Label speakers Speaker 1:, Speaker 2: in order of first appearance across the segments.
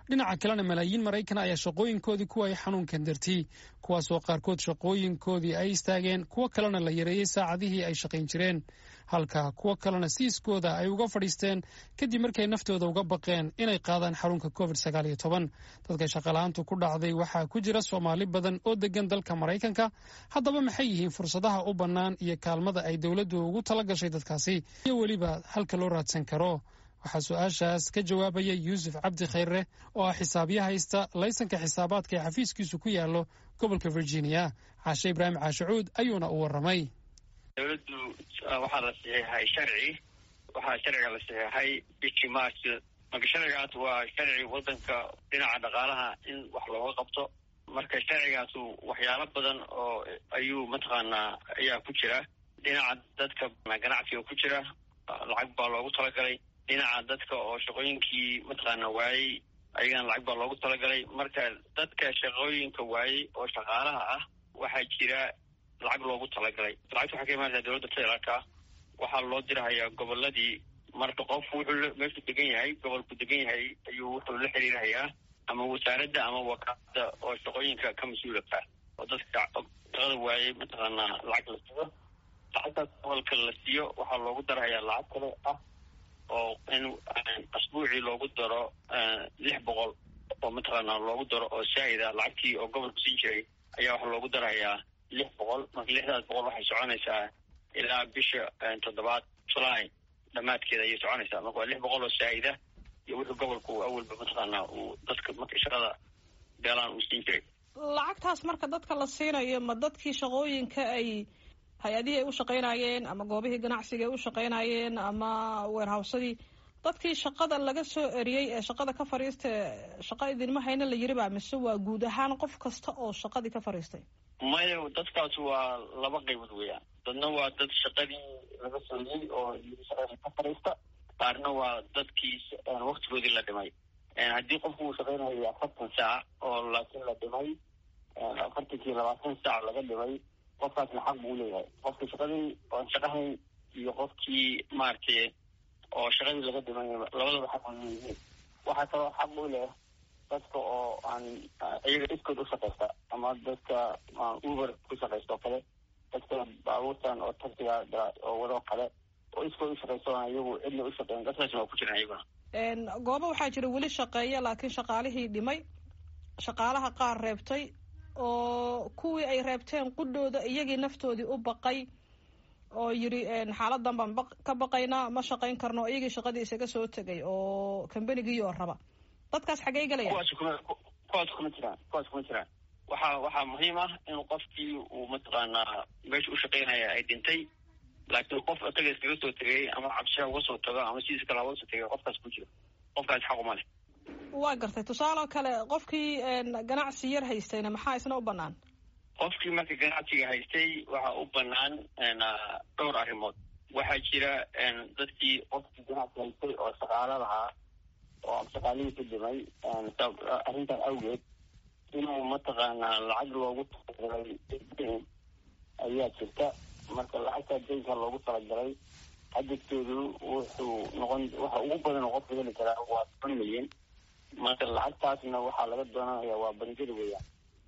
Speaker 1: dhinaca kalena malaayiin maraykan ayaa shaqooyinkoodii ku waayay xanuunkan dartii kuwaasoo qaarkood shaqooyinkoodii ay istaageen kuwo kalena la yareeyey saacadihii ay shaqayn jireen halka kuwo kalena siiskooda ay uga fadhiisteen kadib markay naftooda uga baqeen inay qaadaan xarunka covid sagaal iyo toban dadka shaqala-aantu ku dhacday waxaa ku jira soomaali badan oo degan dalka maraykanka haddaba maxay yihiin fursadaha u bannaan iyo kaalmada ay dowladdu ugu tala gashay dadkaasi iyo weliba halka loo raadsan karo waxaa su-aashaas ka jawaabaya yuusuf cabdi khayre oo ah xisaabiya haysta laysanka xisaabaadka ee xafiiskiisu ku yaallo gobolka virginia caashe ibraahim caashacuud ayuuna u warramay
Speaker 2: dowladdu waxaa la saxiixay sharci waxaa sharciga la saxiixay bishii march marka sharcigaas waa sharci waddanka dhinaca dhaqaalaha in wax looga qabto marka sharcigaasu waxyaalo badan oo ayuu mataqaanaa ayaa ku jira dhinaca dadka ganacsiga ku jira lacag baa loogu talagalay dhinaca dadka oo shaqooyinkii mataqaana waayey ayagana lacag baa loogu talagalay marka dadka shaqooyinka waayey oo shaqaalaha ah waxaa jira lacag loogu talagalay lacagta waxaa ka imaanaysaa dowladda federaalka waxaa loo dirahayaa goboladii marka qofku wuxuu meeshuu degan yahay gobolku degan yahay ayuu wuxuu la xiriirhayaa ama wasaaradda ama wakaalada oo shaqooyinka ka mas-uulaka oo dadka shaqada waayey mataqaanaa lacag la siiyo lacagtaas gobolka la siiyo waxaa loogu darahayaa lacag kale ah oo in asbuucii loogu daro lix boqol oo mataqaanaa loogu daro oo saa'ida lacagtii oo gobolku siin jiray ayaa waxaa loogu darahayaa lix boqol marka lixdaas boqol waxay soconaysaa ilaa bisha toddobaad july dhammaadkeeda ayay soconaysaa marka waa lix boqol oo saa'ida iyo wuxuu gobolku awalba mataqaanaa uu dadka marka shaqada beelaan uu siin jiray
Speaker 3: lacagtaas marka dadka la siinayo ma dadkii shaqooyinka ay hay-adihii ay u shaqaynayeen ama goobihii ganacsiga ay u shaqaynayeen ama weerhawsadii dadkii shaqada laga soo eriyey ee shaqada ka fadhiista shaqa idinma hayna la yiri baa mise waa guud ahaan qof kasta oo shaqadii ka fadhiistay
Speaker 2: maya dadkaas waa laba qaybood weeyaan dadna waa dad shaqadii laga soo eriyey oo shaqada ka fadhiista qaarna waa dadkii waktigoodii la dhimay haddii qofku uu shaqaynayo afartan saac oo laakiin la dhimay afartankii labaatan saac laga dhimay qofkaasna xaq buu leeyahay qofkii shaqadii oon shaqahayn iyo qofkii maaragtay oo shaqadii laga dhimay labadaba xaq bay leeyihiin waxaa kaloo xaq u leh dadka oo aan iyaga iskood u shaqaysta ama dadka uber ku shaqaysta oo kale dadka baabuurtan oo taxiga oo wado kale oo iskood u shaqaysta oon iyagu cidna u shaqeyn dadkaasna waa ku jiraan iyaguna
Speaker 3: goobo waxaa jira weli shaqeeya laakiin shaqaalihii dhimay shaqaalaha qaar reebtay oo kuwii ay reebteen qudhooda iyagii naftoodii u baqay oo yidhi xaaladan baan ka baqaynaa ma shaqayn karno iyagii shaqadii isaga soo tegay oo combanigii oo raba dadkaas xaggey galaya
Speaker 2: kuwaas kuma kuwaas kuma jiraan kuwaas kuma jiraan waxaa waxaa muhiim ah in qofkii uu mataqaanaa meesha u shaqaynaya ay dhintay laakiin qof isaga iskaga soo tegay ama cabshiha uga soo tago ama sidiis kale uga soo tegay qofkaas ku jiro qofkaas xaquma leh
Speaker 3: waa gartay tusaale kale qofkii ganacsi yar haystayna maxaa isna u banaan
Speaker 2: qofkii marka ganacsiga haystay waxaa u banaan dhowr arrimood waxaa jira dadkii qofkii ganacsi haystay oo shaqaalo lahaa oo shaqaalihii ku dhimay arrintan awgeed inuu mataqaanaa lacag loogu talagalay dayn ayaa jirta marka lacagtaa daynka loogu talagalay xadadkeedu wuxuu noqon waxa ugu badan oo qofka heli karaa waa toban milyan marka lacagtaasna waxaa laga doonanayaa waa bangiyada weeyaan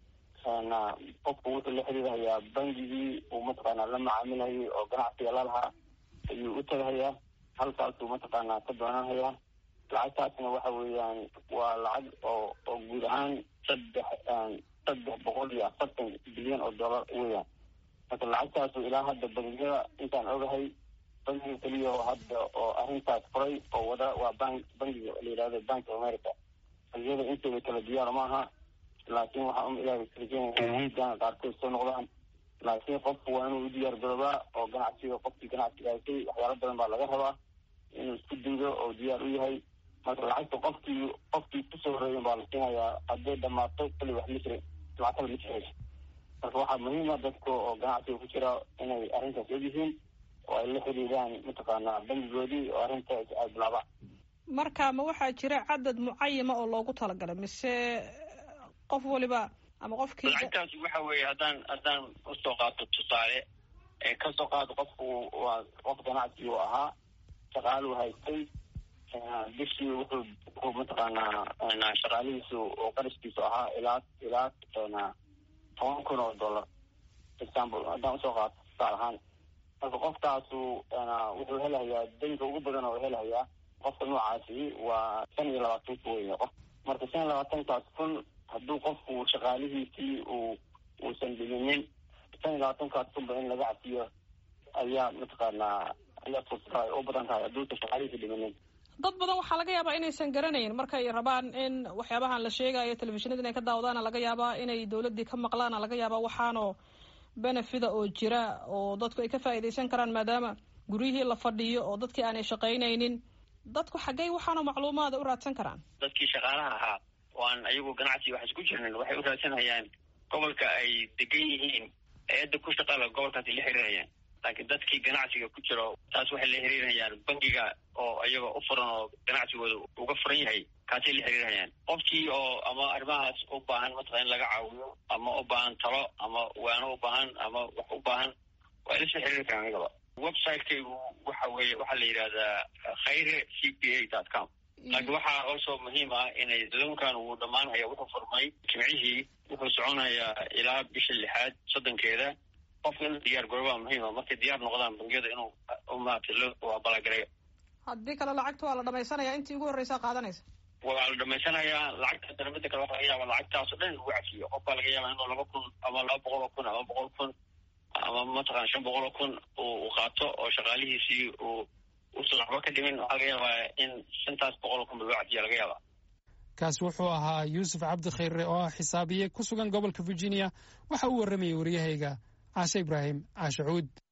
Speaker 2: qofku wuxuu la xiriirhayaa bangigii uu mataqaanaa la macaamilayay oo ganacsiga lalahaa ayuu u tagahayaa halkaasuu mataqaanaa ka doonanhayaa lacagtaasna waxa weeyaan waa lacag oo oo guud ahaan saddex saddex boqol iyo afartan bilyan oo dollar weeyaan marka lacagtaasu ilaa hadda bangiyada intaan ogahay bangiga keliya oo hadda oo arrintaas furay oo wada waa bank bangiga la yidhahdo bank of america bangiyada intooda kala diyaar maaha laakiin waxaa um ilaahay rajeynaya qaarkood soo noqdaan laakiin qofku waa inuu u diyaar garoobaa oo ganacsiga qofkii ganacsiga haysay waxyaalo badan baa laga rabaa inuu isku daydo oo diyaar u yahay marka lacagta qofkii qofkii kusoo horeeyen baa la siinayaa hadday dhamaato kali wax ma jirin lacag kale ma jirayso marka waxaa muhiima dadka oo ganacsiga ku jira inay arrintaas ogyihiin oo ay la xiriiraan mataqaanaa bangigoodii oo arrintaas ay bilaabaan
Speaker 3: marka ma waxaa jira cadad mucayama oo loogu talagalay mise qof waliba ama qofkii
Speaker 2: lacagtaas waxa weeye haddaan haddaan usoo qaato tusaale kasoo qaado qofku waa qof ganacsi uu ahaa shaqaaluu haystay bishii wuxuu wuxuu mataqaanaa shaqaalihiisu oo qarashkiisu ahaa ilaa ilaa toban kun oo dollar example haddaan usoo qaato tusaal ahaan marka qofkaasu wuxuu helayaa daynka ugu badan oo helayaa qofka noocaasi waa shan iyo labaatan ku weya qof marka shan iyo labaatankaas kun hadduu qofku shaqaalihiisii uu uusan dhiminin shan iyo labaatankaas kunba in laga cafiyo ayaa mataqaanaa ayaa fursada ay u badan tahay hadduusan shaqaalihiisi dhiminin
Speaker 3: dad badan waxaa laga yaabaa inaysan garanayn markay rabaan in waxyaabahan la sheegayo telefishinada inay ka daawadaana laga yaabaa inay dawladdii ka maqlaana laga yaabaa waxaanoo benefida oo jira oo dadku ay ka faa'iidaysan karaan maadaama guryihii la fadhiyo oo dadkii aanay shaqaynaynin dadku xaggey waxaanoo macluumaada u raadsan karaan
Speaker 2: dadkii shaqaalaha ahaa oo aan ayagu ganacsi wax isku jirnin waxay u raadsanayaan gobolka ay degan yihiin eedda ku shaqaala gobolkaasi la xiriirayaan laakiin dadkii ganacsiga ku jiro taas waxay la xiriirayaan bangiga oo iyaga u furan oo ganacsigooda uga furan yahay kaasay la xiriirayaan qofkii oo ama arrimahaas u baahan mataqaa in laga caawiyo ama u baahan talo ama waano u baahan ama wax u baahan waa ila soo xiriiri karaan anigaba websiteygu waxa weeye waxaa la yidhahdaa khayre c p a dot com laakiin waxaa also muhiim ah inay loonkan uu dhammaanhaya wuxuu furmay jimcihii wuxuu soconayaa ilaa bisha lixaad soddonkeeda qofka inuu diyaar garobaa muhiima markay diyaar noqdaan bangiyada inuu maarata loo abaalagareeyo
Speaker 3: haddii kale lacagta waa la dhamaysanaya intii ugu horreysaa qaadanaysa
Speaker 2: waa la dhamaysanayaa lacagta dana mida kale waxa laga yaaba lacagtaasoo dhan in lagu cafiyo qofbaa laga yaaba inuu laba kun ama laba boqol oo kun ama boqol kun ama mataqana shan boqol oo kun uu qaato oo shaqaalihiisii uu uusan waxba ka dhimin waxaa laga yaabaa in shantaas boqol oo kun ba loo cafiya laga yaaba
Speaker 1: kaasi wuxuu ahaa yuusuf cabdi khayre oo ah xisaabiye ku sugan gobolka virginia waxa uu warramayay waryahayga caashe ibraahim caashe cuud